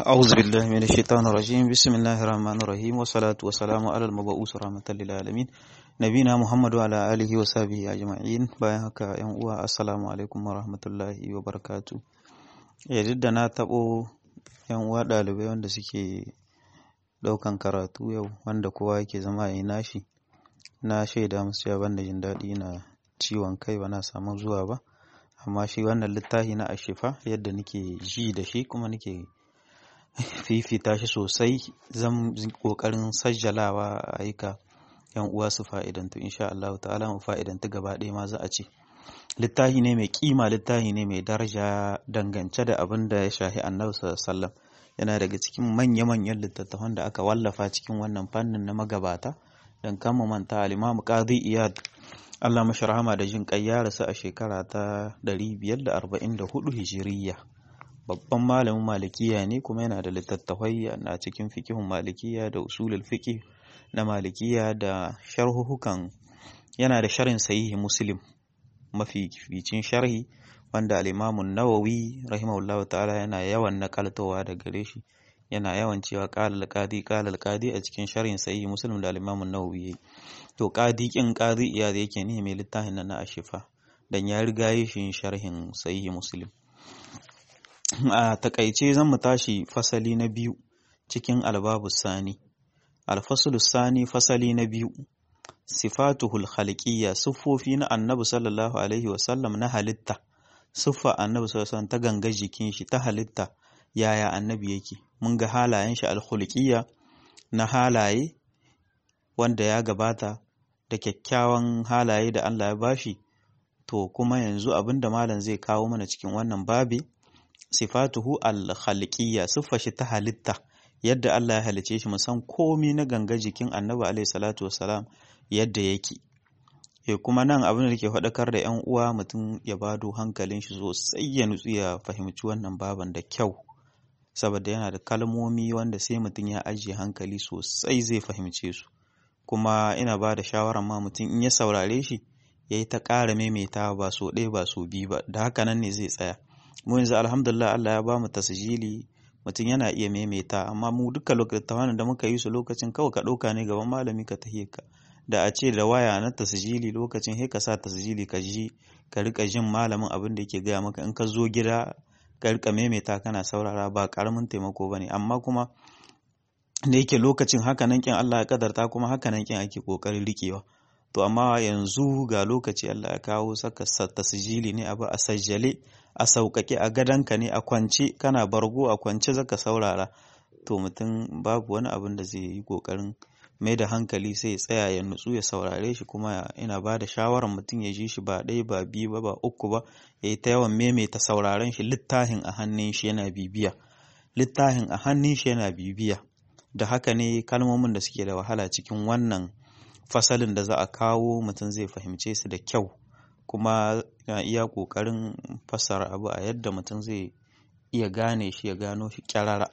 أعوذ بالله من الشيطان الرجيم بسم الله الرحمن الرحيم والصلاة والسلام على المبعوث رحمة للعالمين نبينا محمد وعلى آله وصحبه أجمعين bayan haka yan uwa assalamu alaikum wa rahmatullahi wa barakatu ya da na taɓo yan uwa ɗalibai wanda suke ɗaukan karatu yau wanda kowa yake zama ya yi nashi na shaida musu cewa ban da jin daɗi na ciwon kai ba na samu zuwa ba amma shi wannan littafi na ashifa yadda nake ji da shi kuma nake fifita shi sosai zan kokarin sajjalawa a aika yan uwa su fa'idantu insha Allah ta'ala mu fa'idantu gaba ɗaya ma za a ce littafi ne mai kima littafi ne mai daraja dangance da abin da ya shahi annabi sallallahu yana daga cikin manya-manyan littattafan da aka wallafa cikin wannan fannin na magabata dan kama manta al-Imam Qadi Iyad Allah mashi rahama da jin kai ya rasu a shekara ta 544 Hijiriyya babban malamin malikiya ne kuma yana da littattafai a cikin fikihun malikiya da usulul fiqh na malikiya da sharhuhukan yana da sharhin sahihi muslim mafi ficin sharhi wanda al-Imam nawawi rahimahullahu ta'ala yana yawan nakaltowa da gare shi yana yawan cewa qala al-qadi qala al-qadi a cikin sharhin sahihi muslim da al-Imam nawawi to qadi kin qadi iya da yake ne mai littafin na ashifa dan ya riga yi shi sharhin sahihi muslim a takaice zan mu tashi fasali na biyu cikin albabu sani alfasulu sani fasali na biyu sifatuhul khaliqiyya siffofi na annabi sallallahu alaihi wasallam na halitta siffa annabi sallallahu alaihi ta ganga jikin shi ta halitta yaya annabi yake mun ga halayen shi alkhulqiyya na halaye wanda ya gabata da kyakkyawan halaye da Allah ya bashi to kuma yanzu abinda malam zai kawo mana cikin wannan babi sifatuhu al-khaliqiyya siffa shi ta halitta yadda Allah ya halice shi musan komi na ganga jikin Annabi alaihi salatu wassalam yadda yake e kuma nan abin da ke faɗakar da ƴan uwa mutum ya bado hankalin shi sosai ya nutsu ya fahimci wannan baban da kyau saboda yana da kalmomi wanda sai mutum ya ajiye hankali sosai zai fahimce su kuma ina ba da shawarar ma mutum in ya saurare shi ya yi ta ƙara maimaitawa ba so ɗaya ba so biyu ba da haka nan ne zai tsaya mu yanzu alhamdulillah Allah ya ba mu tasjili mutum yana iya maimaita amma mu duka lokacin da muka yi su lokacin kawai ka ɗauka ne gaban malami ka tahiye ka da a ce da waya na tasjili lokacin he ka sa tasjili ka ji ka rika jin malamin abin da yake gaya maka in ka zo gida ka rika maimaita kana saurara ba karamin taimako bane amma kuma da yake lokacin haka nan kin Allah ya kadarta kuma haka nan kin ake kokarin rikewa to amma yanzu ga lokaci Allah ya kawo saka tasjili ne abu a sajjale a sauƙaƙe a gadonka ne a kwance kana bargo a kwance zaka saurara to mutum babu wani abin da zai yi ƙoƙarin mai da hankali sai ya tsaya ya nutsu ya saurare shi kuma ina ba da shawarar mutum ya ji shi ba ɗaya ba biyu ba ba uku ba ya yi ta yawan maimaita sauraren shi littafin a hannun shi yana bibiya littafin a hannun shi yana bibiya da haka ne kalmomin da suke da wahala cikin wannan fasalin da za a kawo mutum zai fahimce su da kyau kuma na iya ƙoƙarin fassara abu a yadda mutum zai iya gane shi ya gano shi kyarara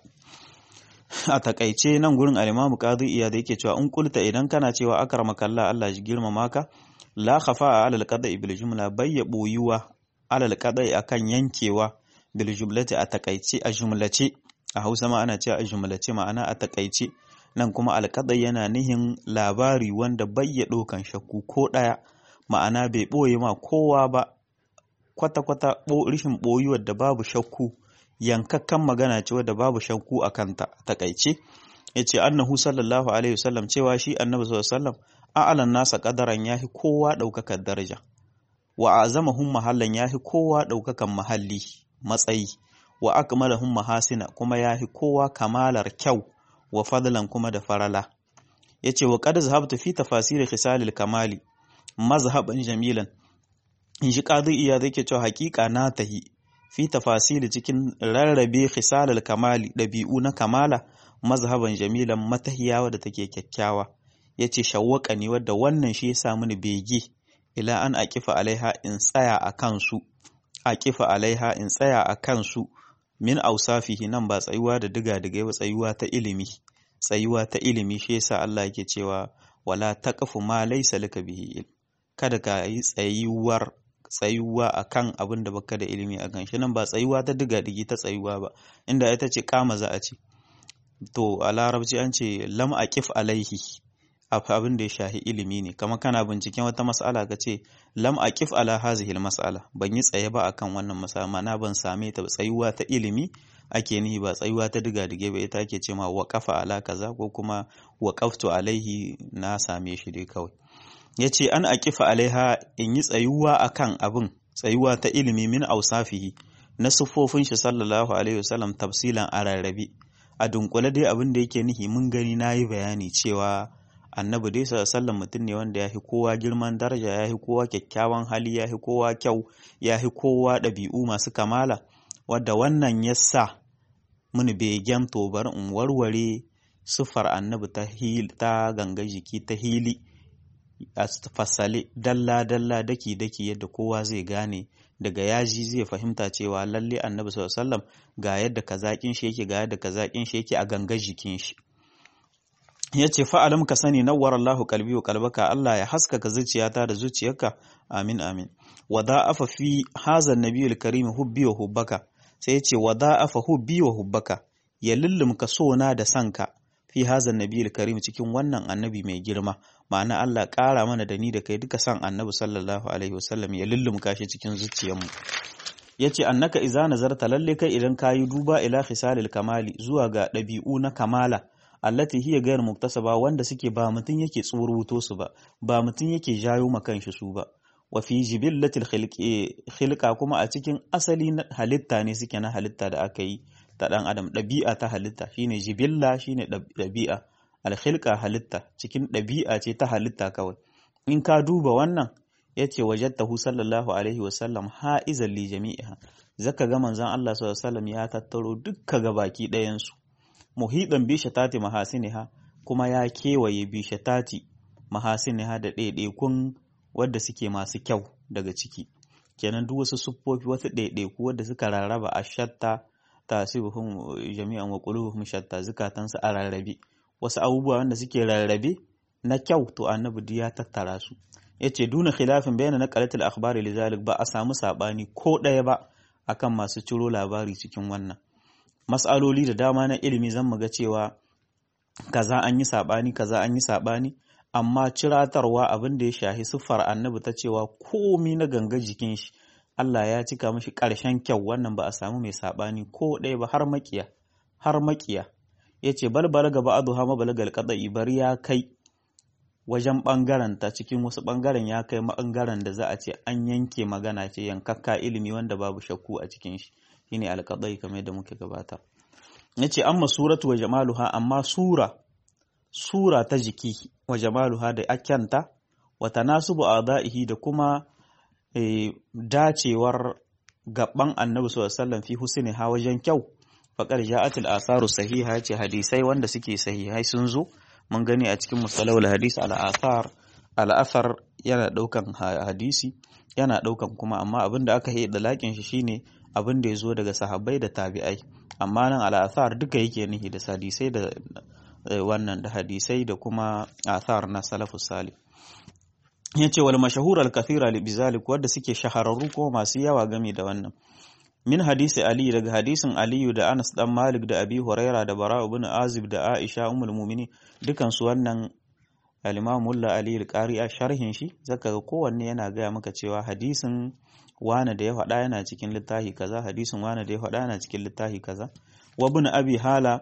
a takaice nan gurin alimamu qadi iya da yake cewa in kulta idan kana cewa akramaka Allah Allah ji girmama ka la khafa alal qada'i bil jumla bayya boyuwa alal qada'i akan yankewa bil jumlati a takaice a jumlace a Hausa ma ana cewa a jumlace ma'ana a takaice nan kuma alƙadai yana nihin labari wanda bayya ɗaukan shakku ko ɗaya ma'ana bai ɓoye ma kowa ba kwata-kwata rishin ɓoyuwar da babu shakku yankakkan magana ce wadda babu shakku a kanta takaice ya ce annahu sallallahu alaihi wasallam cewa shi annabi sallallahu alaihi wasallam a'alan nasa kadaran yahi kowa ɗaukakan daraja wa azamahum mahallan yahi kowa ɗaukakan mahalli matsayi wa akmalahum mahasina kuma yahi kowa kamalar kyau wa fadlan kuma da farala yace wa qad zahabtu fi tafasir khisalil kamali mazhaban jamilan in shi qadi iya zai ke cewa hakika na tahi fi tafasir cikin rarrabe khisalil kamali dabi'u na kamala mazhaban jamilan matahiyawa da take kyakkyawa yace shawwaka ne wadda wannan shi ya sa mini bege ila an aqifa alaiha in tsaya a kansu aqifa alaiha in tsaya a kansu min ausafihi nan ba tsayuwa da diga-digai ba tsayuwa ta ilimi tsayuwa ta ilimi shi yasa Allah yake cewa wala taqfu ma laysa laka bihi ilm kada ka yi tsayuwar tsayuwa akan abin da baka da ilimi a kan shi nan ba tsayuwa ta diga digi ta tsayuwa ba inda ita ce kama za a ce to a larabci an ce lam aqif alaihi abin da ya shahi ilimi ne kama kana binciken wata mas'ala ka ce lam aqif ala hazihi mas'ala ban yi tsaye ba akan wannan mas'ala ma'ana ban same ta tsayuwa ta ilimi ake nihi ba tsayuwa ta diga dige ba ita ake ce ma waqafa ala kaza ko kuma waqaftu alaihi na same shi dai kawai yace an aqifa alaiha in yi tsayuwa akan abin tsayuwa ta ilimi min ausafihi na siffofin shi sallallahu alaihi wasallam tafsilan a rarrabe a dunkule dai abin da yake nihi mun gani nayi bayani cewa annabi dai sallallahu mutum ne wanda ya fi kowa girman daraja ya fi kowa kyakkyawan hali ya fi kowa kyau ya fi kowa ɗabi'u masu kamala wadda wannan ya sa muni begen to bari in warware siffar annabi ta ta ganga jiki ta hili a fasale dalla dalla daki daki yadda kowa zai gane daga yaji zai fahimta cewa lalle annabi sallallahu alaihi wasallam ga yadda kazakin shi yake ga yadda kazakin shi yake a ganga jikin shi ya ce fa'alam ka sani nawar Allahu kalbi wa kalbaka Allah ya haskaka zuciyata da zuciyarka amin amin wa da'afa fi hazan nabiyul karim hubbi wa hubbaka sai ya ce wa da'afa hubbi wa hubbaka ya lullumka sona da sanka fi hazan nabiyul karim cikin wannan annabi mai girma ma'ana Allah ƙara mana da ni da kai duka san annabi sallallahu alaihi wasallam ya lullumka shi cikin zuciyarmu yace annaka iza nazarta lalle kai idan kayi duba ila khisalil kamali zuwa ga ɗabi'u na kamala allati hiya gayar muktasaba wanda suke ba mutum yake tsuruto su ba ba mutum yake jayo ma kanshi su ba wa fi jibillatil khilqa kuma a cikin asali na halitta ne suke na halitta da aka yi ta dan adam ɗabi'a ta halitta shine jibilla shine ɗabi'a alkhilqa halitta cikin ɗabi'a ce ta halitta kawai in ka duba wannan yace wajadtahu sallallahu alaihi wasallam ha'izan li jami'iha zaka ga manzon Allah sallallahu alaihi wasallam ya tattaro dukka gabaki ɗayan su muhiɗan bishatati mahasiniha kuma ya kewaye bishatati mahasiniha da ɗaiɗaikun wadda suke masu kyau daga ciki kenan duk wasu siffofi wasu ɗaiɗaiku wadda suka rarraba a shatta tasibuhum jami'an wa qulubuhum shatta zukatansu a rarrabe wasu abubuwa wanda suke rarrabe na kyau to annabi ya tattara su yace duna khilafin bayana naqalatul akhbari lizalik ba a samu sabani ko ɗaya ba akan masu ciro labari cikin wannan mas'aloli da dama na ilimi zan ga cewa kaza an yi saɓani kaza an yi saɓani amma ciratarwa abin da ya shahi siffar annabi ta cewa komi na ganga jikin shi Allah ya cika mashi ƙarshen kyau wannan ba a samu mai saɓani ko ɗaya ba har makiya har makiya ya ce balbala gaba adu hama balagal kadai bari ya kai wajen ɓangaren ta cikin wasu ɓangaren ya kai ɓangaren da za a ce an yanke magana ce yankakka ilimi wanda babu shakku a cikin shi shine alqadai kamar yadda muke gabata yace amma suratu wa jamaluha amma sura sura ta jiki wa jamaluha da akyanta wa tanasubu adaihi da kuma e, dacewar gaban annabi sallallahu alaihi wasallam fi husniha wajen kyau faqad ja'atil asaru sahiha yace hadisai wanda suke sahihai sun zo mun gani a cikin musalawul hadis al athar al athar yana daukan hadisi yana daukan kuma amma abinda aka yi da lakin shi shine abin da ya zo daga sahabbai da tabi'ai amma nan al'athar duka yake nihi da hadisai da wannan da hadisai da kuma athar na salafus salih yace wal mashahur al kathira li bizalik wanda suke shahararru ko masu yawa game da wannan min hadisi ali daga hadisin aliyu da anas dan malik da abi huraira da bara ibn azib da aisha ummul mu'minin dukan su wannan al-imam mulla ali al-qari a sharhin shi zaka ga kowanne yana gaya maka cewa hadisin wane da ya faɗa yana cikin littafi kaza hadisin wane da ya faɗa yana cikin littafi kaza wa ibn abi hala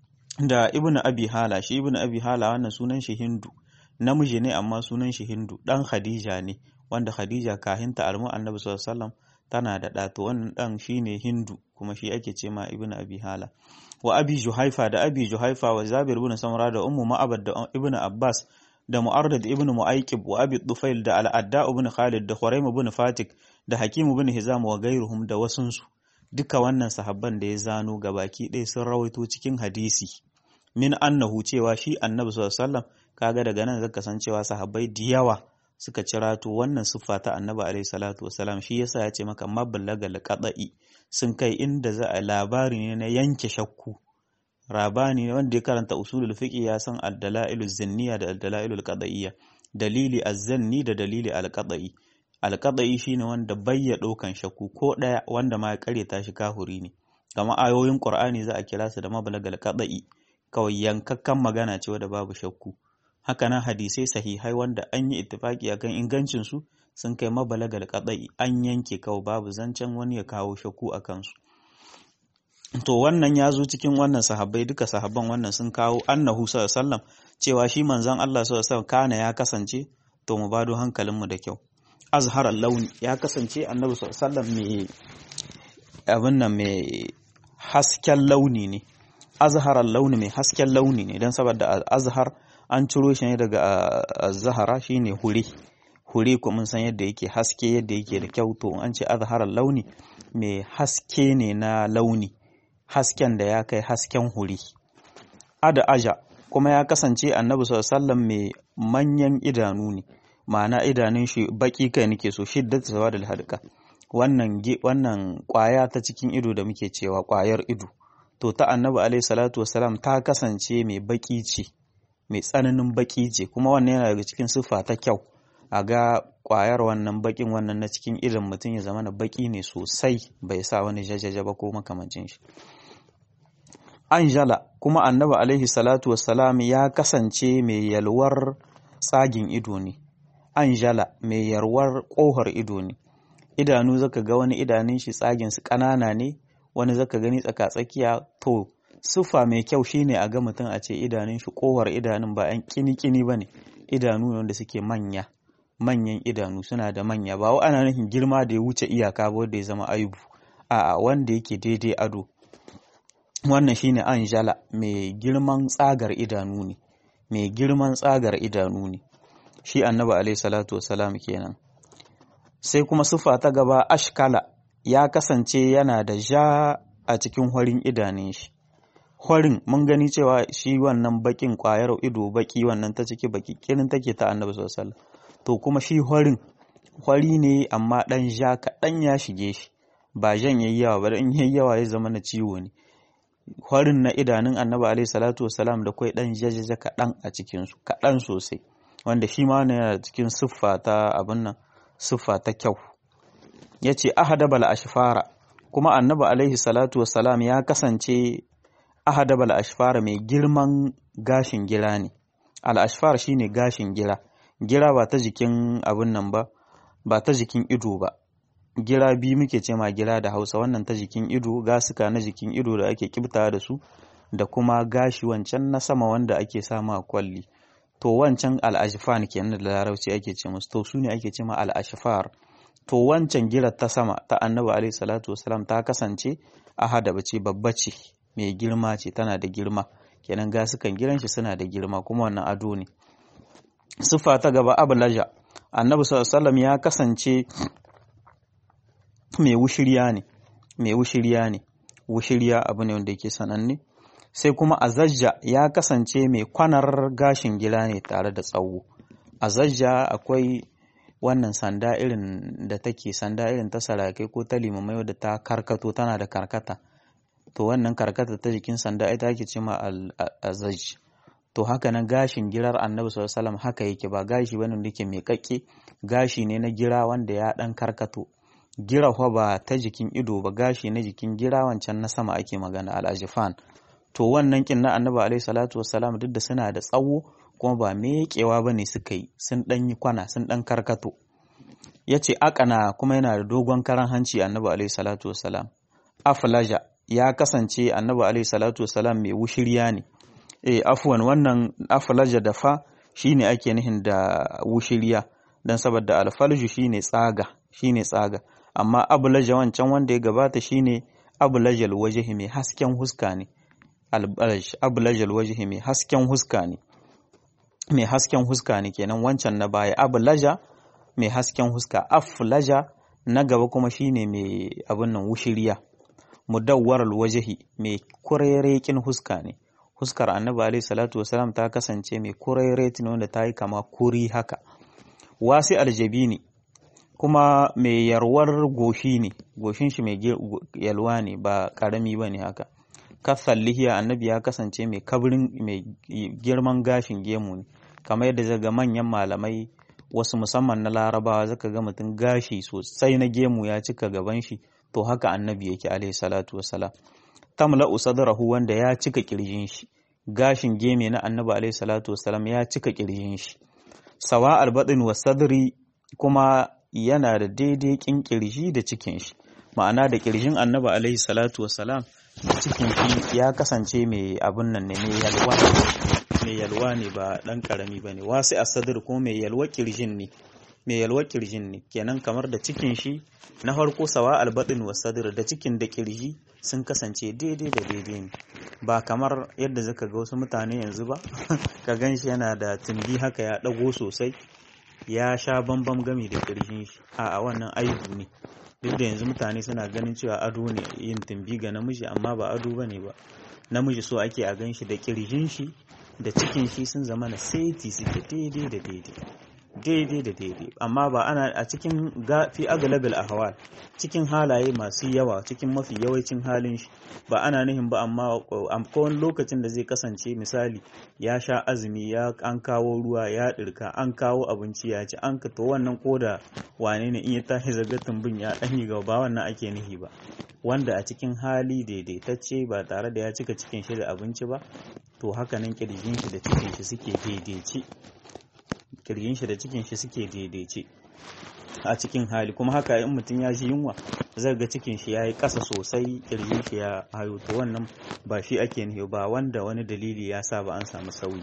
da ibn abi hala shi ibn abi hala wannan sunan shi hindu namiji ne amma sunan shi hindu dan khadija ne wanda khadija kahinta almu annabi sallallahu alaihi wasallam tana da ɗa to wannan ɗan shine hindu kuma shi ake ce ma ibn abi hala wa abi juhaifa da abi juhaifa wa zabir ibn samra da ummu ma'abad da ibn abbas da mu'arrad ibn mu'aykib wa abi dufail da al-adda ibn khalid da khuraim ibn fatik da hakim ibn hizam wa gairuhum da wasunsu duka wannan sahabban da ya zano gabaki ɗaya sun rawaito cikin hadisi min annahu cewa shi annabi sallallahu alaihi wasallam kaga daga nan zaka san cewa sahabbai da yawa suka cira to wannan siffa ta annabi alaihi salatu wasalam shi yasa ya ce maka mablaga alqada'i sun kai inda za a labari ne na yanke shakku rabani ne wanda ya karanta usulul fiqh ya san ad-dalailu zinniya da ad-dalailu al-qada'iyya dalili az-zanni da dalili al-qada'i alqadai shine wanda bayya ɗaukan shakku ko ɗaya wanda ma ya karyata shi kahuri ne kamar ayoyin qur'ani za a kira su da mablagal qadai kawai yankakkan magana ce wadda babu shakku hakanan hadisai sahihai wanda an yi ittifaki akan ingancin su sun kai mabalagal qadai an yanke kawai babu zancen wani ya kawo shakku a kansu to wannan ya zo cikin wannan sahabbai duka sahabban wannan sun kawo annahu sallallahu cewa shi manzon Allah sallallahu kana ya kasance to mu bado hankalinmu da kyau azharar launi ya kasance annabi sallallahu mai abin nan mai hasken launi ne azharar launi mai hasken launi ne don saboda azhar an ciro shi ne daga zahara shine hure hure ko mun san yadda yake haske yadda yake da kyau to an ce azharar launi mai haske ne na launi hasken da ya kai hasken hure ada aja kuma ya kasance annabi sallallahu mai manyan idanu ne ma'ana idanun shi baki kai nake so shiddat sawadul hadqa wannan wannan kwaya ta cikin ido da muke cewa kwayar ido to ta annabi alaihi salatu wasalam ta kasance mai baki ce mai tsananin baki ce kuma wannan yana daga cikin siffa ta kyau a ga kwayar wannan bakin wannan na cikin idon mutum ya zama na baki ne sosai bai sa wani jajaja ba ko makamancin shi anjala kuma annabi alaihi salatu wassalam ya kasance mai yalwar tsagin ido ne anjala mai yalwar kohar ido ne idanu zaka ga wani idanun shi tsagin su ƙanana ne wani zaka gani tsaka-tsakiya to siffa mai kyau shine a ga mutum a ce idanun shi kohar idanun ba yan kini-kini bane idanu ne wanda suke manya manyan idanu suna da manya ba wa ana nufin girma da ya wuce iyaka ba wanda ya zama aibu a'a wanda yake daidai ado wannan shine anjala mai girman tsagar idanu ne mai girman tsagar idanu ne shi annabi alaihi salatu wassalam kenan sai kuma sufa ta gaba ashkala ya kasance yana da ja a cikin horin idanun shi horin mun gani cewa shi wannan bakin kwayar ido baki wannan ta ciki baki kirin take ta annabi sallallahu alaihi to kuma shi horin hori ne amma dan ja kaɗan ya shige shi ba jan yayi yawa ba in yayi yawa ya zama na ciwo ne horin na idanun annabi alaihi salatu wasalam da kwai dan jajaja kaɗan a cikinsu kaɗan sosai wanda shi ma yana cikin siffa ta abin nan siffa ta kyau ya ce ahadabal ashfara kuma annabi alaihi salatu wasalam ya kasance ahadabal ashfara mai girman gashin gira ne al ashfar shine gashin gira gira ba ta jikin abin nan ba ba ta jikin ido ba gira biyu muke ce ma gira da hausa wannan ta jikin ido gasuka na jikin ido da ake kibta da su da kuma gashi wancan na sama wanda ake sama a kwalli to wancan al'ashifan kenan da larabci ake ce musu to su ne ake ce ma al'ashifar to wancan girar ta sama ta annabi alaihi salatu wasalam ta kasance ahada bace babba ce mai girma ce tana da girma kenan gasukan giran shi suna da girma kuma wannan ado ne siffa ta gaba ablaja annabi sallallahu alaihi wasallam ya kasance mai wushirya ne mai wushirya ne wushirya abu ne wanda yake sananne sai kuma azajja ya kasance mai kwanar gashin gida ne tare da tsawo azajja akwai wannan sanda irin da take sanda irin ta sarakai ko ta limamai wadda ta karkato tana da karkata to wannan karkata ta jikin sanda ita ake ce ma azaj to haka nan gashin girar annabi sallallahu alaihi haka yake ba gashi bane wanda yake mai kakke gashi ne na gira wanda ya dan karkato gira ba ta jikin ido ba gashi na jikin gira wancan na sama ake magana al-ajfan to wannan kin na annabi alaihi salatu wassalam duk da suna da tsawo kuma ba meƙewa ba ne suka yi sun ɗan yi kwana sun ɗan karkato ya ce akana kuma yana da dogon karan hanci annabi alaihi salatu wassalam aflaja ya kasance annabi alaihi salatu wassalam mai wushirya ne eh afwan wannan aflaja da fa shine ake nihin da wushirya dan saboda alfalju shine tsaga shine tsaga amma ablaja wancan wanda ya gabata shine ablajal wajhi mai hasken huska ne ablajal wajhi mai hasken huska ne mai hasken huska ne kenan wancan na baya ablaja mai hasken huska aflaja na gaba kuma shine mai abin nan wushiriya mudawwaral wajhi mai kurerekin huska ne huskar annabi alaihi salatu wasalam ta kasance mai kureretin wanda ta yi kama kuri haka wasi aljabini kuma mai yarwar goshi ne goshin shi mai yalwa ne ba karami ba ne haka kasal lihiya annabi ya kasance mai kabrin mai girman gashin gemu ne kamar yadda zaga manyan malamai wasu musamman na larabawa zaka ga mutum gashi sosai na gemu ya cika gaban shi to haka annabi yake alaihi salatu wassalam tamla'u sadrahu wanda ya cika kirjin shi gashin geme na annabi alaihi salatu wassalam ya cika kirjin shi sawa albaɗin wa sadri kuma yana da daidai kin kirji da cikin shi ma'ana da kirjin annabi alaihi salatu wassalam da cikin shi ya kasance mai abun nan ne mai yalwa mai yalwa ne ba dan karami ba ne wasu a sadr kuma mai yalwa kirjin ne mai yalwa kirjin ne kenan kamar da cikin shi na farko sawa albaɗin wa sadr da cikin da kirji sun kasance daidai da daidai ne ba kamar yadda zaka ga wasu mutane yanzu ba ka gan shi yana da tumbi haka ya ɗago sosai ya sha bambam gami da ƙirshin shi a wannan aibu ne duk da yanzu mutane suna ganin cewa ado ne yin tumbi ga namiji amma ba ado bane ba namiji so ake a gan shi da ƙirshin shi da cikin shi sun zama na seti suke daidai da daidai daidai da daidai amma ba ana a cikin fi aglabil ahwal cikin halaye masu yawa cikin mafi yawancin halin shi ba ana nihin ba amma akwai lokacin da zai kasance misali ya sha azumi ya an kawo ruwa ya dirka an kawo abinci ya ci an ka to wannan koda wane ne in ya tashi zagatin bin ya dan yi gaba ba wannan ake nihi ba wanda a cikin hali daidaitacce ba tare da ya cika cikin shi da abinci ba to haka nan kirjin shi da cikin shi suke daidaice kirgin shi da cikin shi suke daidaice a cikin hali kuma haka in mutum ya ji yunwa zai ga cikin shi ya yi ƙasa sosai kirgin shi ya hayo to wannan ba shi ake nufi ba wanda wani dalili ya sa ba an samu sauyi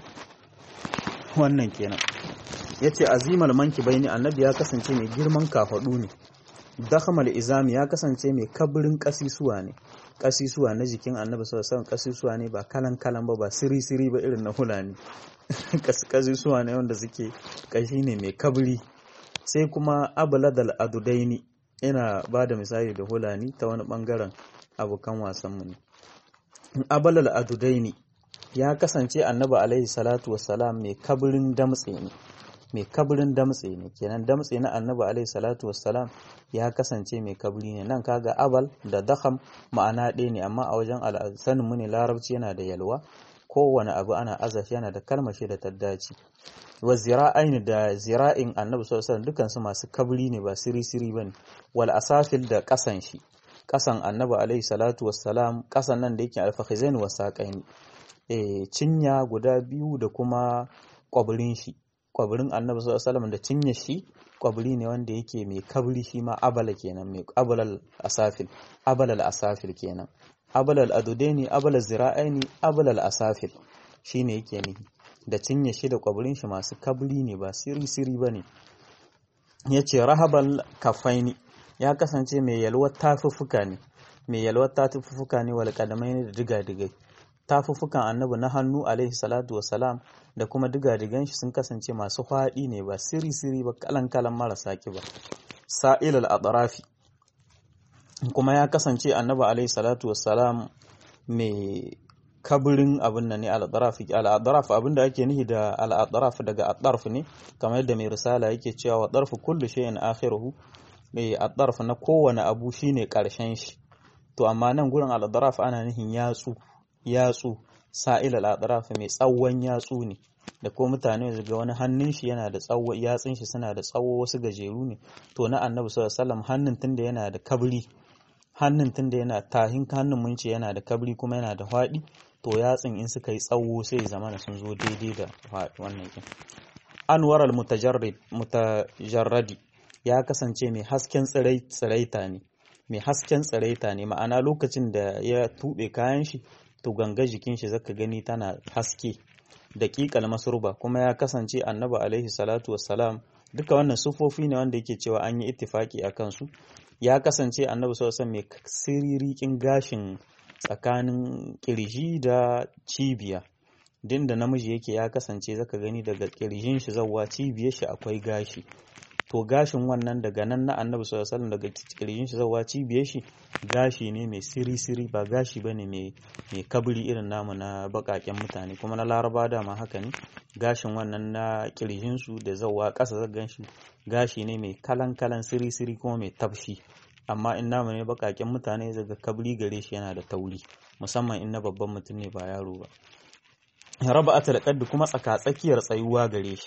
wannan kenan ya ce azimal manki baini annabi ya kasance mai girman kafaɗu ne dakhamal izami ya kasance mai kabirin kasisuwa ne kasisuwa na jikin annabi sallallahu alaihi kasisuwa ne ba kalan kalan ba ba siri siri ba irin na hulani kasisuwa ne wanda suke kashi ne mai kabiri sai kuma abladal adudaini ina ba da misali da hulani ta wani bangaren abokan wasanmu ne abalal adudaini ya kasance annabi alaihi salatu wassalam mai kabirin damtse ne mai kabirin damtse ne kenan damtse na annabi alaihi salatu wassalam ya kasance mai kabri ne nan kaga abal da dakham ma'ana ɗaya ne amma a wajen sanin mu ne larabci yana da yalwa kowane abu ana azashi yana da kalmashi da taddaci wa zira'ain da zira'in annabi sallallahu alaihi dukan su masu kabri ne ba siri siri bane wal asafil da kasan shi kasan annabi alaihi salatu wassalam kasan nan da yake alfakhizain wa saqaini eh cinya guda biyu da kuma kwabirin shi kwabirin annabi sallallahu alaihi da cinye shi kwabiri ne wanda yake mai kabri shi ma abala kenan mai abalal asafil abalal asafil kenan abalal adudaini abalal zira'aini abalal asafil shine yake nihi da cinye shi da kwabirin shi masu kabri ne ba siri siri bane yace rahabal kafaini ya kasance mai yalwar tafuffuka ne mai yalwar tafuffuka ne wal kadamaini da diga digai tafuffukan annabi na hannu alaihi salatu wasalam da kuma digadigan shi sun kasance masu faɗi ne ba siri-siri ba kalan-kalan marasa ba sa'il al'adarafi kuma ya kasance annabi alaihi salatu wasalam mai kabirin abin nan ne al'adarafi al'adaraf abin da ake nihi da al'adaraf daga adarf ne kamar yadda mai risala yake cewa wa darfu kullu shay'in akhiruhu mai adarf na kowane abu shine karshen shi to amma nan gurin al'adaraf ana nihin yatsu yatsu sa'il al'adaraf mai tsawon yatsu ne da ko mutane ga wani hannun shi yana da tsawo yatsun shi suna da tsawo wasu gajeru ne to na annabi sallallahu alaihi wasallam hannun tunda yana da kabri hannun tunda yana tahin hannun mun ce yana da kabri kuma yana da faɗi to yatsun in suka yi tsawo sai zama sun zo daidai da wannan kin anwar al mutajarradi ya kasance mai hasken tsiraita ne mai hasken tsiraita ne ma'ana lokacin da ya tuɓe kayan shi to ganga jikin shi zaka gani tana haske daƙiƙal masurba kuma ya kasance annabi alaihi salatu wassalam duka wannan sufofi ne wanda yake cewa an yi ittifaki a kansu ya kasance annabi sallallahu alaihi mai siririkin gashin tsakanin kirji da cibiya din da namiji yake ya kasance zaka gani daga kirjin shi zawwa cibiyar shi akwai gashi to gashin wannan daga nan na annabi sallallahu alaihi daga kirjin shi zawwa cibiyar shi gashi ne mai siri-siri ba gashi bane mai mai kabri irin namu na bakaken mutane kuma na laraba da ma haka ne gashin wannan na kirjin su da zawwa ƙasa zagan shi gashi ne mai kalan-kalan siri-siri kuma mai tafshi amma in namu ne bakaken mutane zaga kabri gare shi yana da tauri musamman in na babban mutum ne ba yaro ba raba atal kuma tsaka tsakiyar tsayuwa gare shi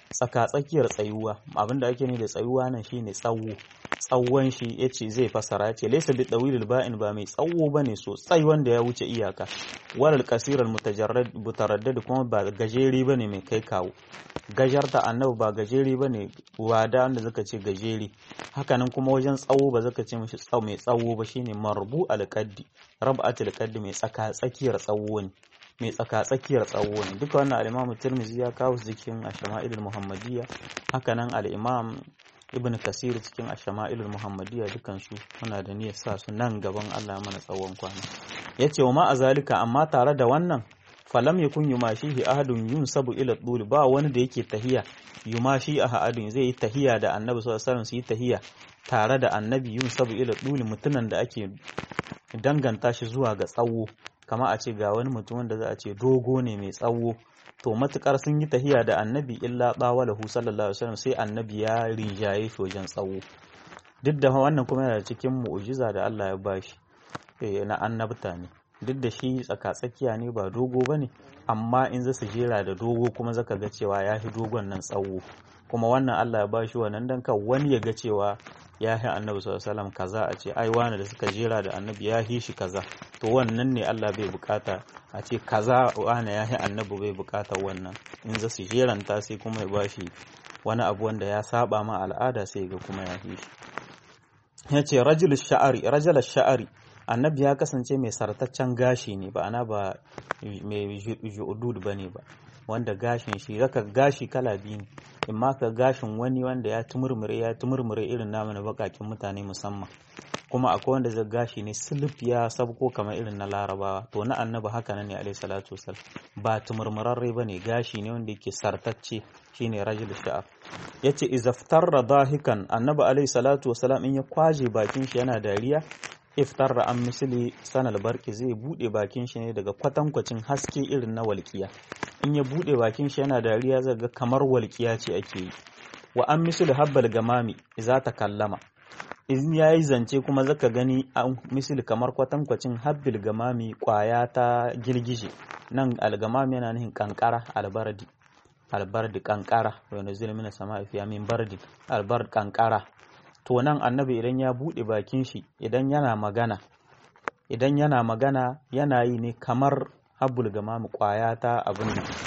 tsaka tsakiyar tsayuwa abinda ake ne da tsayuwa nan shine tsawo tsawon shi yace zai fasara yace laysa bi tawilil ba'in ba mai tsawo bane sosai wanda ya wuce iyaka walal qasiral mutajarrad mutaraddad kuma ba gajeri bane mai kai kawo gajarta annabi ba gajeri bane wada wanda zaka ce gajeri hakanan kuma wajen tsawo ba zaka ce mishi tsawo mai tsawo ba shine marbu alqaddi rab'atul qaddi mai tsaka tsakiyar tsawo ne mai tsaka tsakiyar tsawo ne duka wannan al-Imam Tirmidhi ya kawo su cikin Ashama'ilul Muhammadiyya hakanan al-Imam Ibn Kasir cikin Ashama'ilul Muhammadiyya dukan su muna da niyyar sa su nan gaban Allah mana tsawon kwana yace wa ma azalika amma tare da wannan falam yakun yumashihi ahadun yunsabu ila dul ba wani da yake tahiya yumashi ahadun zai yi tahiya da Annabi sallallahu alaihi wasallam su yi tahiya tare da Annabi yunsabu ila dul mutunan da ake danganta shi zuwa ga tsawo kama a ce ga wani mutum wanda za a ce dogo ne mai tsawo to matukar sun yi tahiya da annabi illa bawalahu sallallahu alaihi wasallam sai annabi ya rinjaye shi wajen tsawo duk da wannan kuma yana cikin mu'jiza da Allah ya bashi na annabta ne duk da shi tsaka-tsakiya ne ba dogo bane amma in za su jera da dogo kuma zaka ga cewa ya fi dogon nan tsawo kuma wannan Allah ya bashi wannan dan kan wani ya ga cewa ya fi annabi sallallahu alaihi wasallam kaza a ce ai wani da suka jera da annabi ya fi shi kaza to wannan ne Allah bai bukata a ce kaza wani ya fi annabi bai bukata wannan in za su jeranta sai kuma ya bashi wani abu wanda ya saba ma al'ada sai ga kuma ya fi shi ya ce rajul sha'ari rajul sha'ari annabi ya kasance mai sartaccen gashi ne ba ana ba mai ju'udud bane ba wanda gashin shi zaka gashi kala biyu ne in ma ka gashin wani wanda ya tumurmure ya tumurmure irin namu na bakakin mutane musamman kuma akwai wanda zai gashi ne silif ya sabko kamar irin na larabawa to na annabi haka nan ne alaihi salatu wasallam ba tumurmurarre bane gashi ne wanda yake sartacce shine rajul sha'ar yace izaftarra dahikan annabi alaihi salatu wasallam in ya kwaje bakin shi yana dariya iftar an misali sanal barki zai bude bakin shi ne daga kwatankwacin haske irin na walƙiya in ya bude bakin shi yana dariya zai ga kamar walƙiya ce ake yi wa an misali habbal gamami za ta kallama in ya yi zance kuma zaka gani an misali kamar kwatankwacin habbil gamami kwaya ta girgije nan algamami yana nufin kankara albardi albardi kankara wanda zai mina sama fiya min bardi albard kankara to nan annabi idan ya buɗe bakin shi idan yana magana idan yana magana yana yi ne kamar habbul gamami kwaya ta abin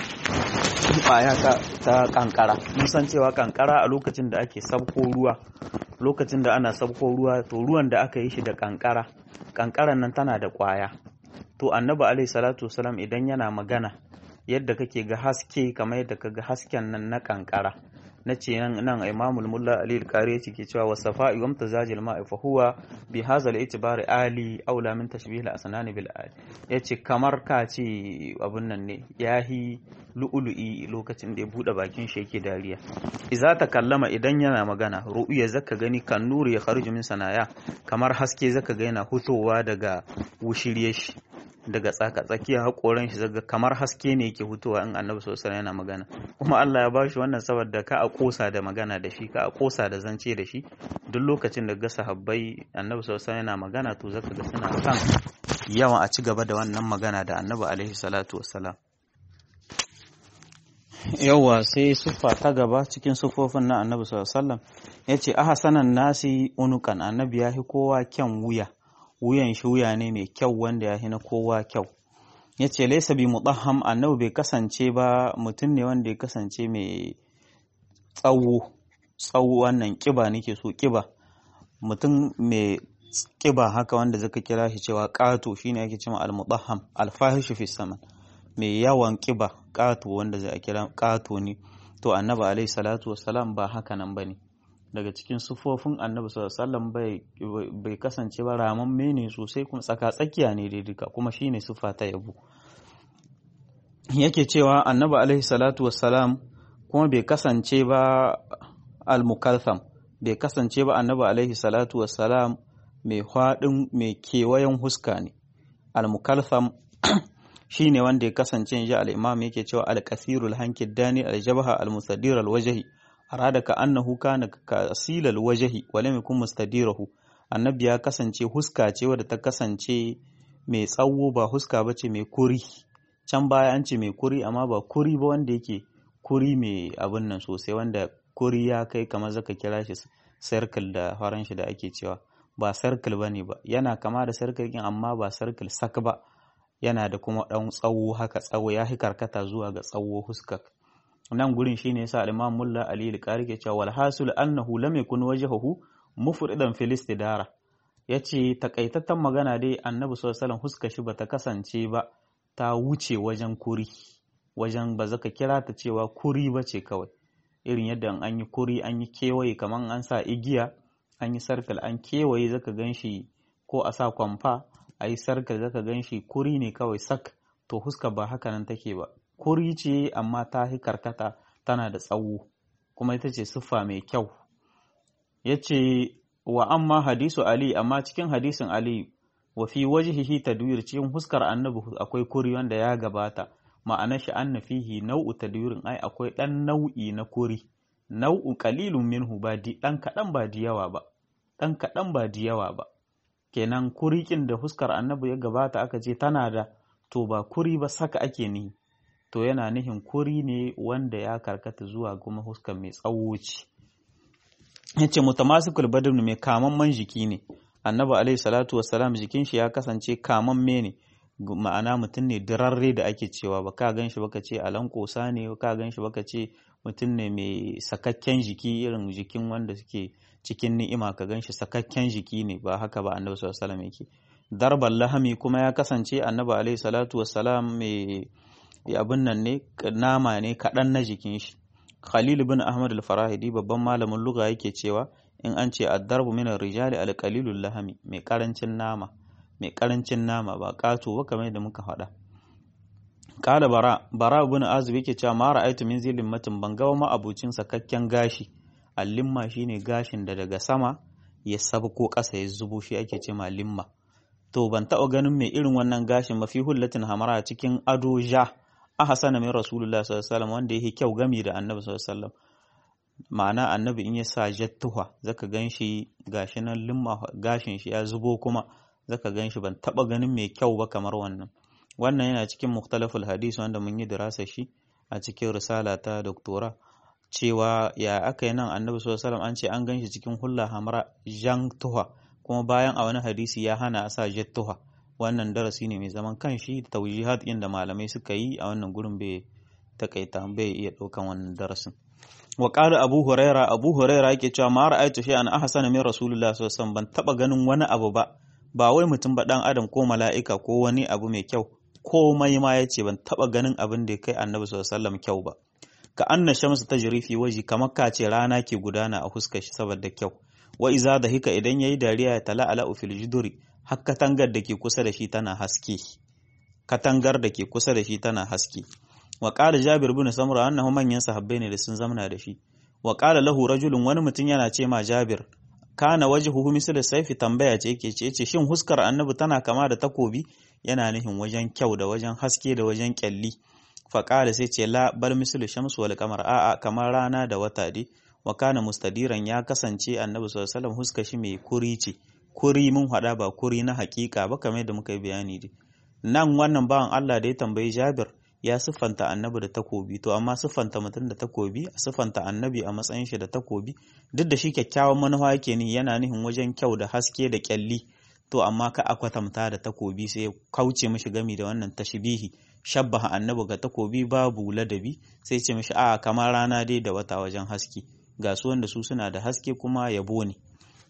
kwaya ta, ta kankara mun san cewa kankara a lokacin da ake sabko ruwa lokacin da ana sabko ruwa to ruwan da aka yi shi da kankara kankaran nan tana da kwaya to annabi alaihi salatu wasalam idan yana magana yadda kake ga haske kamar yadda ka ga hasken nan na kankara na ce nan imamul mulla ali al-qari ke cewa wa safa'i wa mutazajil ma'i fa huwa bi hadha al-i'tibar ali aula min tashbih al-asnan bil ali yace kamar ka ce abun nan ne yahi lu'ulu'i lokacin da ya bude bakin shi yake dariya idza ta kallama idan yana magana ru'ya zaka gani kan nuri ya kharuju min sanaya kamar haske zaka ga yana hutowa daga wushirye shi daga tsaka tsakiya haƙoran shi zaga kamar haske ne yake hutuwa in annabi sallallahu yana magana kuma Allah ya bashi wannan saboda ka a kosa da magana da shi ka a kosa da zance da shi duk lokacin da ga sahabbai annabi sallallahu yana magana to zaka ga suna kan yawan a ci gaba da wannan magana da annabi alaihi salatu wassalam yawa sai siffa ta gaba cikin siffofin na annabi sallallahu alaihi wasallam yace ahsanan nasi unukan annabi ya fi kowa kyan wuya wuyan shi wuya ne mai kyau wanda ya na kowa kyau ya ce laisa bi mudaham annabi bai kasance ba mutum ne wanda ya kasance mai tsawo tsawo wannan kiba nake so kiba mutum mai kiba haka wanda zaka kira shi cewa ƙato shine ake cewa al-mudahham al-fahishu fi saman mai yawan kiba ƙato wanda zai kira ƙato ne to annabi alaihi salatu wassalam ba haka nan bane daga cikin sufofin annabi sallallahu bai bai kasance ba ramamme ne sosai kuma tsaka tsakiya ne dai duka kuma shine sufa ta yabo yake cewa annabi alaihi salatu wassalam kuma bai kasance ba al-mukaltham bai kasance ba annabi alaihi salatu wassalam mai hwadin mai kewayen huska ne al-mukaltham shine wanda ya kasance ji al-imam yake cewa al-kasirul hankid dani al-jabha al-musaddir al-wajhi arada ka annahu kana kasilal wajhi wa lam yakun mustadirahu annabi ya kasance huska ce wadda ta kasance mai tsawo ba huska bace mai kuri can baya an ce mai kuri amma ba kuri ba wanda yake kuri mai abin nan sosai wanda kuri ya kai kamar zaka kira shi circle da faran shi da ake cewa ba circle bane ba yana kama da circle din amma ba circle sak ba yana da kuma dan tsawo haka tsawo ya hi karkata zuwa ga tsawo huskar nan gurin shine yasa al-Imam Mulla Ali al-Qari ke cewa wal hasul annahu lam yakun wajhuhu mufridan fil istidara yace takaitattan magana dai Annabi sallallahu alaihi wasallam huskar shi bata kasance ba ta wuce wajen kuri wajen ba zaka kira ta cewa kuri ba ce kawai irin yadda an yi kuri an yi kewaye kamar an sa igiya an yi sarkal an kewaye zaka gan shi ko a sa kwamfa a yi sarkal zaka gan shi kuri ne kawai sak to huska ba haka nan take ba kuri ce amma ta hi karkata tana da tsawo kuma ita ce siffa mai kyau ya ce wa amma hadisu ali amma cikin hadisin ali wa fi wajhihi tadwir cikin huskar annabi akwai kuri wanda ya gabata ma'anar shi anna fihi nau'u tadwirin ai akwai dan nau'i na kuri nau'u qalilun minhu ba di dan kadan ba di yawa ba dan kadan ba di yawa ba kenan kurikin da huskar annabi ya gabata aka ce tana da to ba kuri ba saka ake ni to yana nihin kuri ne wanda ya karkata zuwa kuma huskar mai tsawo ce yace mutamasikul badr mai kamamman jiki ne annabi alaihi salatu wassalam jikin shi ya kasance kamamme ne ma'ana mutum ne dirarre da ake cewa ba ka gan shi baka ce alan kosa ne ba ka gan shi baka ce mutum ne mai sakakken jiki irin jikin wanda suke cikin ni'ima ka gan shi sakakken jiki ne ba haka ba annabi sallallahu alaihi yake darban lahami kuma ya kasance annabi alaihi salatu wassalam mai abin nan ne nama ne kaɗan na jikin shi khalil bin ahmad al-farahidi babban malamin lugha yake cewa in an ce addarbu min rijali al-qalilul lahami mai karancin nama mai karancin nama ba ƙato ba kamar yadda muka faɗa kala bara bara ibn azib yake cewa ma ra'aytu min zilin matin ban ga ma abucin sakakken gashi allimma shine gashin da daga sama ya sabko ƙasa ya zubo shi ake ce ma limma to ban taɓa ganin mai irin wannan gashin mafi hullatin hamara cikin ado ja a hasana min rasulullah sallallahu alaihi wasallam wanda yake kyau gami da annabi sallallahu alaihi wasallam ma'ana annabi in ya sa jattuha zaka gan shi gashi nan limma gashin shi ya zubo kuma zaka gan shi ban taba ganin mai kyau ba kamar wannan wannan yana cikin mukhtalaful hadis wanda mun yi dirasa shi a cikin risala ta doktora cewa ya aka yi nan annabi sallallahu alaihi an ce an gan shi cikin hulla hamra jan tuha kuma bayan a wani hadisi ya hana a sa jattuha wannan darasi ne mai zaman kanshi tawjihat inda malamai suka yi a wannan gurin bai takaita bai iya daukan wannan darasin wa qala abu huraira abu huraira yake cewa ma ra'aytu shay'an ahsana min rasulullah sallallahu alaihi wasallam ban taba ganin wani abu ba ba wai mutum ba dan adam ko mala'ika ko wani abu mai kyau komai ma yace ban taba ganin abin da kai annabi sallallahu alaihi wasallam kyau ba ka anna shamsu tajri fi waji kamar ka ce rana ke gudana a huskar shi saboda kyau wa iza da hika idan yayi dariya ya tala ala fil juduri har katangar da ke kusa da shi tana haske katangar da ke kusa da shi tana haske wa qala jabir bin samura annahu manyan sahabbai ne da sun zamana da shi wa qala lahu rajulun wani mutum yana ce ma jabir kana wajhuhu misal saifi tambaya ce yake ce ce shin huskar annabi tana kama da takobi yana nufin wajen kyau da wajen haske da wajen kyalli fa qala sai ce la bal misal shamsu wal qamar a'a kamar rana da wata dai wa kana mustadiran ya kasance annabi sallallahu alaihi wasallam huskar shi mai kuri ce kuri mun hada ba kuri na hakika ba kamar yadda muka yi bayani dai nan wannan bawan Allah da ya tambayi Jabir ya siffanta annabi da takobi to amma siffanta mutum da takobi a siffanta annabi a matsayin shi da takobi duk da shi kyakkyawan manufa yake ni yana nihin wajen kyau da haske da kyalli to amma ka a kwatanta da takobi sai kauce mishi gami da wannan tashbihi shabbaha annabi ga takobi babu ladabi sai ce mishi a kamar rana dai da wata wajen haske ga su wanda su suna da haske kuma yabo ne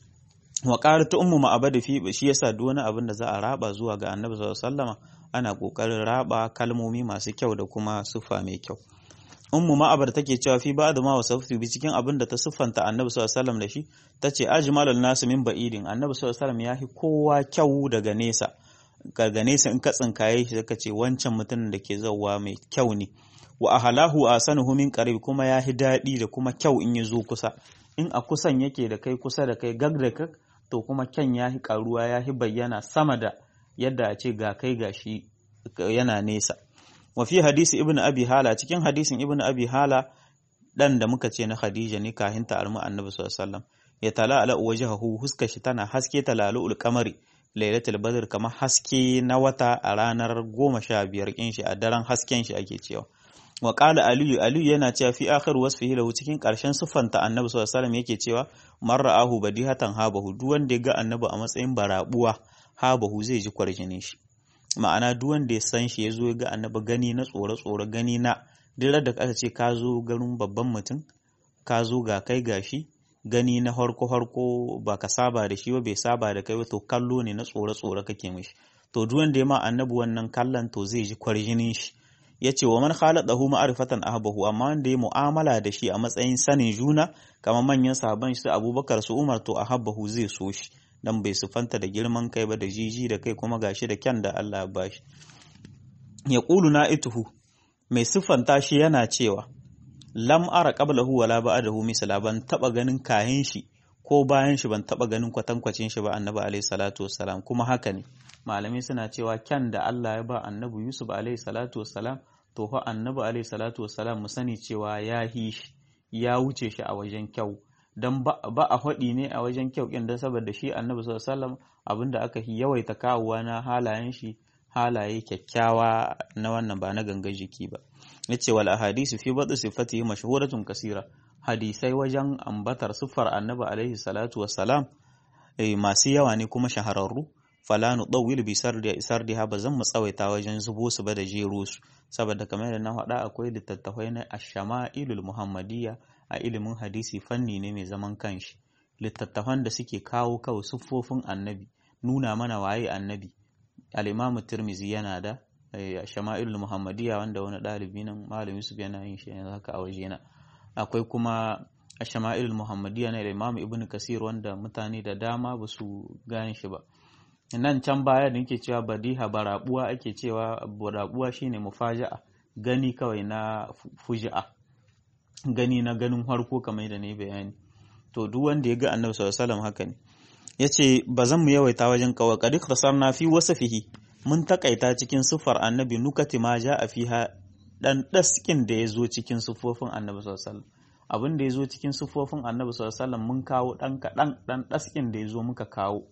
wa ta ummu ma'abada fi shi yasa duk wani abin da za a raba zuwa ga annabi sallallahu alaihi wasallama ana kokarin raba kalmomi masu kyau da kuma siffa mai kyau ummu ma'abar take cewa fi ba'd ma wasaftu bi cikin abin da ta siffanta annabi sallallahu alaihi wasallam da shi tace ajmalul nas min ba'idin annabi sallallahu alaihi wasallam yahi kowa kyau daga nesa daga nesa in ka tsinkaye shi zaka ce wancan mutumin da ke zauwa mai kyau ne wa ahlahu asanuhu min qarib kuma yahi dadi da kuma kyau in ya zo kusa in a kusan yake da kai kusa da kai gag da kak to kuma kyan yahi karuwa yahi bayyana sama da yadda a ce ga kai gashi yana nesa wa fi hadisi ibnu abi hala cikin hadisin ibnu abi hala dan da muka ce na khadija ne kahin ta almu annabi sallallahu alaihi wasallam ya tala ala wajhahu huska shi tana haske talalu kamari lailatul badr kamar haske na wata a ranar goma sha biyar kin shi a daren hasken shi ake cewa wa qala aliyu aliyu yana cewa fi akhir wasfihi lahu cikin karshen siffanta annabi sallallahu alaihi wasallam yake cewa man ra'ahu badihatan habahu duk wanda ya ga annabi a matsayin barabuwa habahu zai ji kwarjinin shi ma'ana duk wanda ya san shi ya zo ya ga annabi gani na tsore tsore gani na duk da aka ce ka zo garin babban mutum ka zo ga kai gashi gani na harko harko ba ka saba da shi ba bai saba da kai ba to kallo ne na tsore tsore kake mishi to duk wanda ya ma annabi wannan kallon to zai ji kwarjinin shi ya ce wa man khaladahu ma'rifatan ahbahu amma wanda ya mu'amala da shi a matsayin sanin juna kamar manyan sahaban shi Abubakar su Umar to ahabbahu zai so shi dan bai sufanta da girman kai ba da jiji da kai kuma gashi da kyan da Allah ya bashi ya qulu na'ituhu mai siffanta shi yana cewa lam ara qablahu wala ba'dahu misla ban taba ganin kahin shi ko bayan shi ban taba ganin kwatankwacin shi ba annabi alaihi salatu wassalam kuma haka ne malamai suna cewa kyan da Allah ya ba annabi Yusuf alaihi salatu wassalam to fa annabi alaihi salatu wassalam mu sani cewa ya hi shi ya wuce shi a wajen kyau dan ba a faɗi ne a wajen kyau kin dan saboda shi annabi sallallahu alaihi wasallam abinda aka yawaita kawowa na halayen shi halaye kyakkyawa na wannan ba na gangan jiki ba yace wal ahadisu fi badu sifatihi mashhuratun kasira hadisai wajen ambatar siffar annabi alaihi salatu wassalam masu yawa ne kuma shahararru fala nu dawil bi sardi sardiha ba zan mu tsawaita wajen zubo su ba da jero su saboda kamar da na faɗa akwai littattafai na ash-shama'ilul muhammadiyya a ilimin hadisi fanni ne mai zaman kanshi littattafan da suke kawo kawai siffofin annabi nuna mana waye annabi al-imamu tirmizi yana da shama'ilul muhammadiyya wanda wani ɗalibi nan malam yusuf yana yin shi yanzu haka a wajena akwai kuma shama'ilul muhammadiyya na imamu ibnu kasir wanda mutane da dama ba su gane shi ba nan can baya da nake cewa badiha barabuwa ake cewa barabuwa shine mufaja'a gani kawai na fuji'a gani na ganin harko kamar da ne bayani to duk wanda ya ga annabi sallallahu alaihi wasallam haka ne yace ba zan mu yawaita wajen kawai qad ikhtasarna fi wasfihi mun takaita cikin sufar annabi nukati ma a fiha dan daskin da ya zo cikin sufofin annabi sallallahu alaihi wasallam abin da ya zo cikin sufofin annabi sallallahu alaihi wasallam mun kawo dan kadan dan daskin da ya zo muka kawo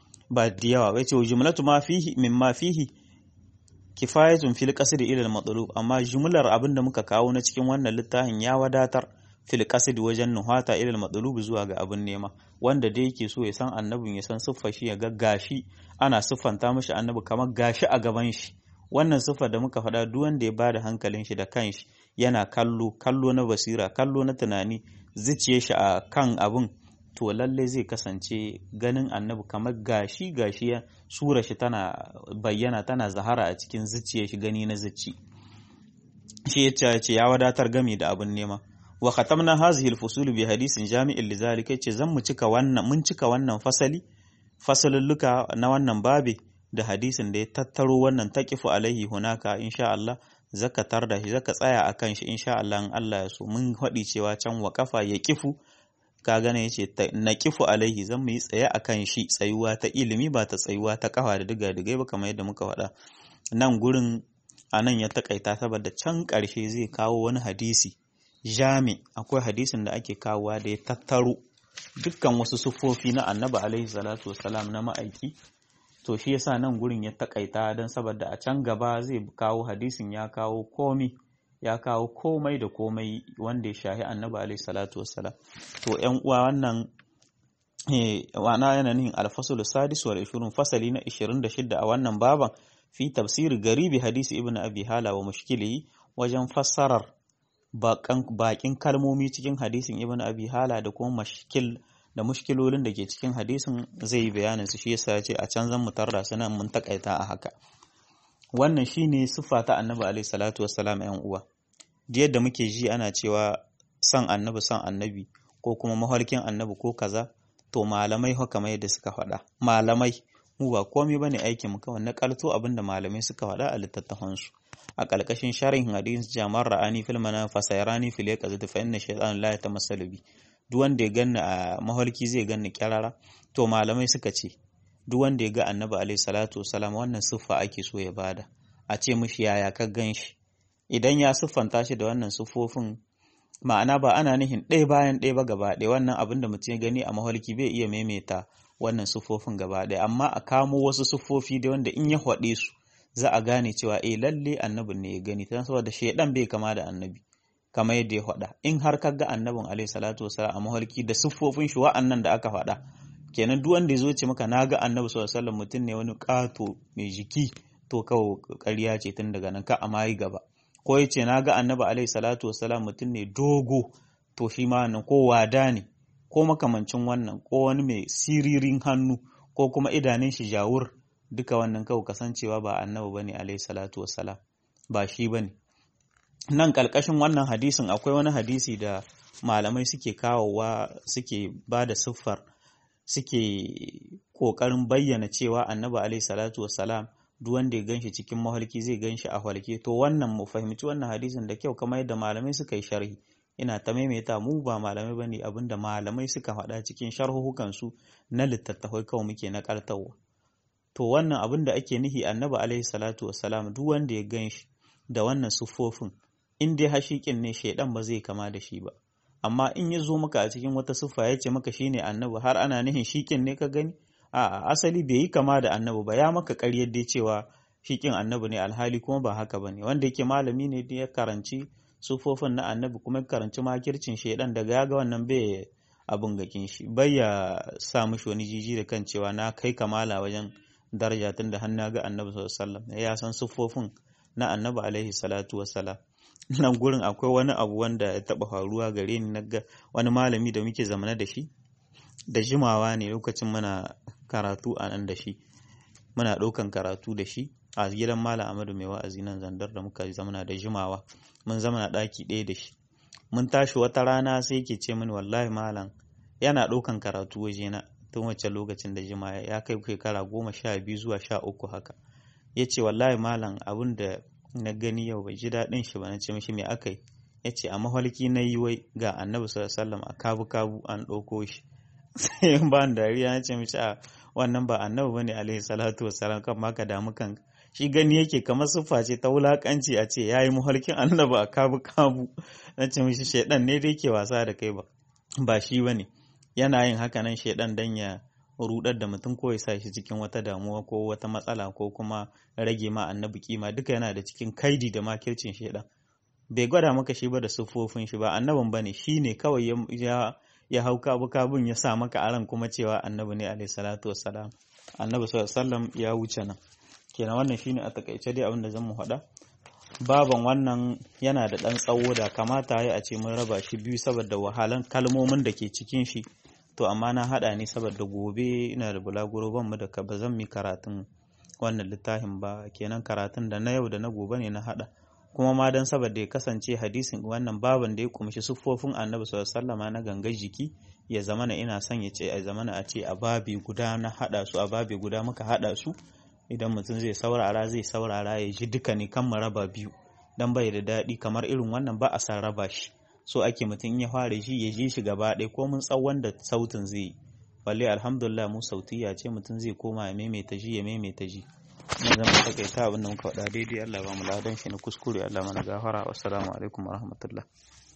ba da yawa bai ce wa jumlatu ma fihi mimma fihi kifayatun fil qasd ila al matlub amma jumlar abin da muka kawo na cikin wannan littafin ya wadatar fil qasd wajen nuhata ila al matlub zuwa ga abin nema wanda da yake so ya san annabin ya san siffar shi ya ga gashi ana siffanta mishi annabi kamar gashi a gaban shi wannan siffar da muka faɗa duk wanda ya bada hankalin shi da kanshi yana kallo kallo na basira kallo na tunani zuciyar shi a kan abin to lalle zai kasance ganin annabi kamar gashi gashi ya sura shi tana bayyana tana zahara a cikin zuciyar shi gani na zuci shi ya ce ya wadatar gami da abin nema wa khatamna hazihi al-fusul bi hadisin jami'in lidhalika yace zan mu cika wannan mun cika wannan fasali fasalulluka na wannan babi da hadisin da ya tattaro wannan taqifu alaihi hunaka insha Allah zaka tarda shi zaka tsaya akan shi insha Allah in Allah ya so mun faɗi cewa can wa kafa ya kifu ka gane yace na kifu alaihi zan mu yi tsaye akan shi tsayuwa ta ilimi ba ta tsayuwa ta kafa da diga digai ba kamar yadda muka faɗa nan gurin anan ya takaita saboda can ƙarshe zai kawo wani hadisi jami akwai hadisin da ake kawowa da ya tattaro dukkan wasu siffofi na annabi alaihi salatu wasalam na ma'aiki to shi yasa nan gurin ya takaita don saboda a can gaba zai kawo hadisin ya kawo komi ya kawo komai da komai wanda ya shahi annabi alaihi salatu wasalam to yan uwa wannan wana yana nihin alfasul sadis wal 20 fasali na 26 a wannan baban fi tafsir garibi hadisi ibnu abi hala wa mushkili wajen fassarar bakin kalmomi cikin hadisin ibn abi hala da kuma mashkil da mushkilolin da ke cikin hadisin zai yi bayanin su shi yasa ya ce a can zan mu tarda su nan mun takaita a haka wannan shine siffa ta annabi alaihi salatu wassalam yan uwa yadda muke ji ana cewa san annabi san annabi ko kuma mafarkin annabi ko kaza to malamai haka mai da suka faɗa malamai mu ba komai bane aikin mu kawai na kalto abinda malamai suka faɗa a littattafansu a ƙarƙashin sharhin hadis jamar ra'ani fil mana fasayrani fil yaqazati fa inna shaytan la yatamassalu bi duk wanda ya ganni a mahalki zai ganni kyarara to malamai suka ce duk wanda ya ga annabi alaihi salatu wasalam wannan siffa ake so ya bada a ce mishi yaya ka gan shi idan ya siffanta shi da wannan siffofin ma'ana ba ana nihin ɗaya bayan ɗaya ba gaba ɗaya wannan abin da mutum ya gani a mahalki bai iya maimaita wannan siffofin gaba ɗaya amma a kamo wasu siffofi da wanda in ya haɗe su za a gane cewa eh lalle annabin ne ya gani ta saboda shaidan bai kama da annabi kamar yadda ya faɗa in har ka ga annabin alaihi salatu wasalam a mahalki da siffofin shi wa'annan da aka faɗa kenan duk wanda ya zo ce maka na ga annabi sallallahu alaihi wasallam mutum ne wani ƙato mai jiki to kawai ƙarya ce tun daga nan ka a mayi gaba ko ya ce na ga annabi alaihi salatu wasalam mutum ne dogo to shi ma wannan ko wada ne ko makamancin wannan ko wani mai siririn hannu ko kuma idanun shi jawur duka wannan kawai kasancewa ba annabi bane alaihi salatu wassalam ba shi bane nan kalkashin wannan hadisin akwai wani hadisi da malamai suke kawowa suke ba da siffar suke kokarin bayyana cewa annabi alaihi salatu wassalam duk wanda ya ganshi cikin mahalki zai ganshi a halke to wannan mu fahimci wannan hadisin da kyau kamar yadda malamai suka yi sharhi ina ta maimaita mu ba malamai ba ne abinda malamai suka faɗa cikin sharhuhukansu na littattafai kawai muke na ƙartarwa to wannan abin da ake nihi annabi alaihi salatu wassalam duk wanda ya gan shi da wannan siffofin in dai hashikin ne shaidan ba zai kama da shi ba amma in ya zo maka a cikin wata siffa ya ce maka shine annabi har ana nihin shikin ne ka gani a asali bai yi kama da annabi ba ya maka ƙaryar dai cewa shikin annabi ne alhali kuma ba haka bane wanda yake malami ne da ya karanci sufofin na annabi kuma karanci makircin shaidan daga ya ga wannan bai abin gakin shi bai ya sa mishi wani jiji da kan cewa na kai kamala wajen daraja tun da hannu ga annabi sallallahu alaihi ya san sufofin na annabi alaihi salatu wassalam nan gurin akwai wani abu wanda ya taba faruwa gare ni na ga wani malami da muke zamana da shi da jimawa ne lokacin muna karatu a nan da shi muna ɗaukan karatu da shi a gidan malam amadu mai wa'azi nan zandar da muka zamana da jimawa mun zama ɗaki ɗaya da shi mun tashi wata rana sai yake ce mini wallahi malam yana ɗaukan karatu wajena tun wacce lokacin da jima ya kai shekara goma sha biyu zuwa sha uku haka ya ce wallahi malam abin da na gani yau bai ji daɗin shi ba na ce mishi me aka yi ya ce a mahalki na yi wai ga annabi sallallahu a kabu kabu an ɗauko shi sai ba dariya na ce mishi a wannan ba annabi bane alaihi salatu wassalam kan ma ka damu kanka shi gani yake kamar siffa ce ta wulakanci a ce ya yi muhalkin annaba a kabu kabu na ce mishi shaidan ne da yake wasa da kai ba ba shi ba ne yana yin haka nan shaidan dan ya rudar da mutum ko ya sa shi cikin wata damuwa ko wata matsala ko kuma rage ma annabi kima duka yana da cikin kaidi da makircin shaidan bai gwada maka shi ba da siffofin shi ba annabin bane shi ne kawai ya ya hau kabu kabun ya sa maka aran kuma cewa annabi ne alaihi salatu wassalam annabi sallallahu alaihi wasallam ya wuce nan kenan wannan shine a takaice dai abin da zan mu faɗa baban wannan yana da ɗan tsawo da kamata ya a ce mun raba shi biyu saboda wahalan kalmomin da ke cikin shi to amma na haɗa ne saboda gobe ina da bulaguro ban mu da ba zan mi karatun wannan littafin ba kenan karatun da na yau da na gobe ne na haɗa kuma ma dan saboda ya kasance hadisin wannan baban da ya kumshi siffofin annabi sallallahu alaihi na gangar jiki ya zamana ina son ya ce a zamana a ce a babi guda na haɗa su a babi guda muka haɗa su idan mutum zai saurara zai saurara ya ji duka ne kan raba biyu dan bai da daɗi kamar irin wannan ba a san raba shi so ake mutum ya fara shi ya ji shi gaba ɗaya ko mun tsawon da sautin zai yi balle alhamdulillah mu sautiya ce mutum zai koma ya maimaita ji ya maimaita ji mun zama takaita abin da muka faɗa daidai Allah ba mu ladan shi na kuskure Allah mana gafara wassalamu alaikum warahmatullah